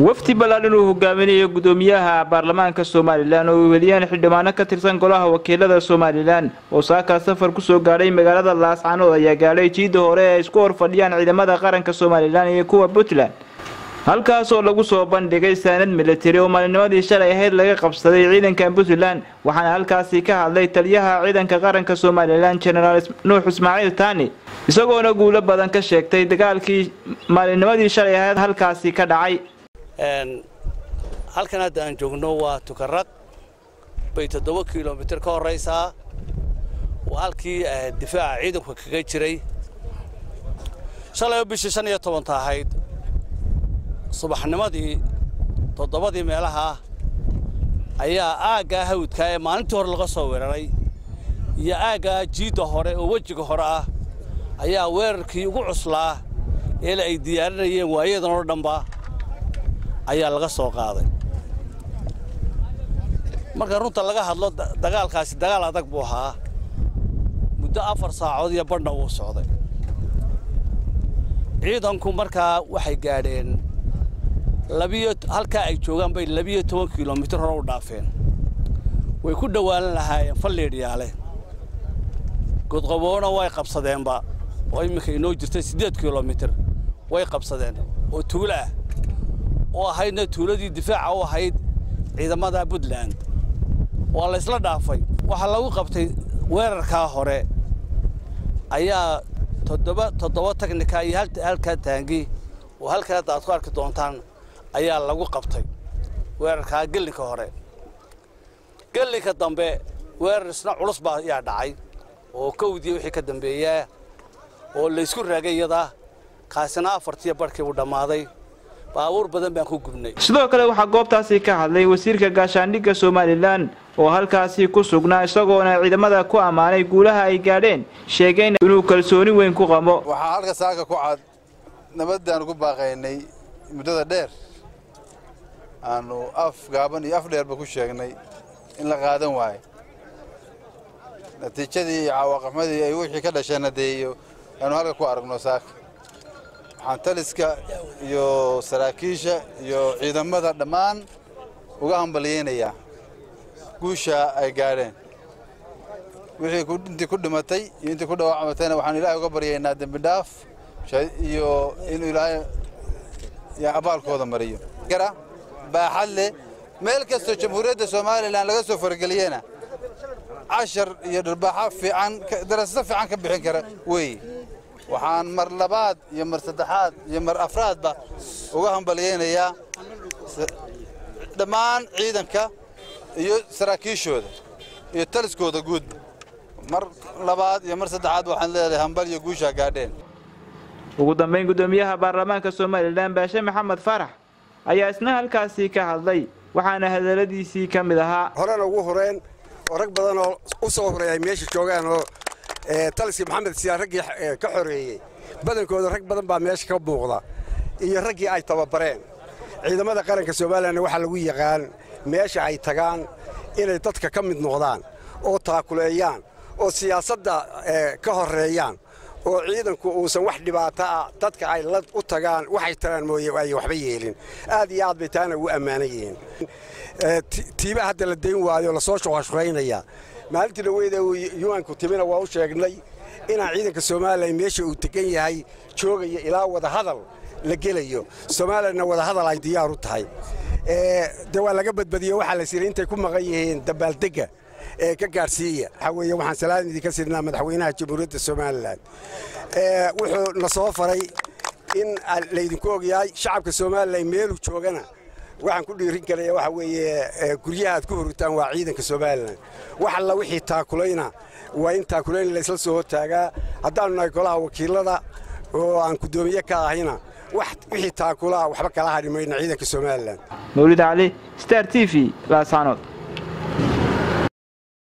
wafdi ballaaran uu hogaaminayo gudoomiyaha baarlamaanka somalilan oo weliyaan xildhibaano ka tirsan golaha wakiilada somalilan oo saakaa safar kusoo gaadhay magaalada laascanood ayaa gaadhay jiida hore ee ay isku hor fadhiyaan ciidamada qaranka somalilan iyo kuwa puntland halkaas oo lagu soo bandhigay saanad militari oo maalinimadii shalay ahayd laga qabsaday ciidanka puntland waxaana halkaasi ka hadlay taliyaha ciidanka qaranka somalilan genaraal nuux ismaaciil taani isagoona guulo badan ka sheegtay dagaalkii maalinimadii shalay ahayd halkaasi ka dhacay halkan hadda aan joogno waa tukaraq bay toddoba kilomitir ka horraysaa waa halkii difaaca ciidanku kaga jiray shalay bishii shan iyo tobanta ahayd subaxnimadii toddobadii meelaha ayaa aaggaa hawdkaa ee maalintii hore laga soo weeraray iyo aaggaa jiidda hore oo wejiga hore ah ayaa weerarkii ugu cuslaa eela ay diyaarinayeen waayadan oo dhanba ayaa laga soo qaaday marka runta laga hadlo dagaalkaasi dagaal adag buu ahaa muddo afar saacood iyo badhna wuu socday ciidanku markaa waxay gaadheen labiyo halkaa ay joogaan bay labiyo toban kilomitir hore u dhaafeen way ku dhowaalan lahaayeen falleedhyaale godqaboona way qabsadeenba oo imminka inoo jirtay siddeed kilomitir way qabsadeen oo tuulo ah oo ahaydna tuuladii difaaca u ahayd ciidamada puntland waa la ysla dhaafay waxaa lagu qabtay weerarkaa hore ayaa toddoba toddoba tagnika iyo halkaa taangi oo halkan hadda aad ku arki doontaan ayaa lagu qabtay weerarkaa gellinka hore gellinka dambe weerar isna culus baa ayaa dhacay oo kowdii wixii ka dambeeyaa oo laysku raagay iyada kaasina afartiiyo barhkii uu dhammaaday baabuur badan baan ku gubnay sidoo kale waxaa goobtaasi ka hadlay wasiirka gaashaandhigga somalilan oo halkaasi ku sugnaa isagoona ciidamada ku ammaanay guulaha ay gaadheen sheegeen inuu kalsooni weyn ku qabo waxaa halka saaka ku cad nabaddaanu ku baaqaynay muddada dheer aanu af gaaban iyo af dheerba ku sheegnay in la qaadan waayo natiijadii iyo cawaaqixmadii ay wixii ka dhasheen hadeeyo aanu halka ku aragno saaka waxaan taliska iyo saraakiisha iyo ciidamada dhammaan uga hambalyaynayaa guusha ay gaadheen wixii intii ku dhimatay iyo intii ku dhaawacmatayna waxaan ilaahay uga baryaynaa dembi dhaaf iyo inuu ilaahay abaalkooda mariyo baaxad leh meel kastoo jamhuuriyadda somalilan laga soo farageliyena cashar iyo dharbaaxa fiican darasado fiican ka bixin kara weeye waxaan mar labaad iyo mar saddexaad iyo mar afraadba uga hambalyaynayaa dhammaan ciidanka iyo saraakiishooda iyo taliskooda guudba mar labaad iyo mar saddexaad waxaan leedahay hambal iyo guushaa gaadheen ugu dambayn guddoomiyaha baarlamaanka somalilan baashe maxamed farax ayaa isna halkaasi ka hadlay waxaana hadalladiisii ka mid ahaa horena ugu horeen oo rag badan oo u soo horeey ay meesha joogaan oo taliskii maxamed siyaa raggii ka xoreeyey badankooda rag badan baa meesha ka muuqda iyo raggii ay tababareen ciidamada qaranka somalilanna waxaa lagu yaqaan meesha ay tagaan inay dadka ka mid noqdaan oo taakuleeyaan oo siyaasadda ka horreeyaan oo ciidanku uusan wax dhibaato ah dadka ay la u tagaan waxay tagaan mooye ay waxba yeelin aad iyo aad bay taana ugu ammaanan yihiin tiiba hadda la dayn waayo lasoo shuqashuqaynaya maalintii dhaweyda yuanku timina waa u sheegnay inaan ciidanka somalilan meesha uu tegan yahay joogaya ilaa wadahadal la gelayo somalilanna wadahadal ay diyaar u tahay de waa laga badbadiyo waxaa la siray intay ku maqan yihiin dabaaldegga ee ka gaadhsiiya waxaa weeye waxaan salaan idinka sirnaa madaxweynaha jamhuuriyadda somalilan wuxuu na soo faray in laydinku ogyahay shacabka somalilan meeluu joogana waxaan ku dhiirin karaya waxa weeye guryaha aad ku huritaan waa ciidanka somalilan wax alla wixii taakulayna waa in taakulayn laysla soo hortaagaa haddaannu nahay golaha wakiilada oo aan guddoomiye ka ahayna wixii taakulaa waxba kala hadhi mayna ciidanka somalilan mawlid cali star t v laasanood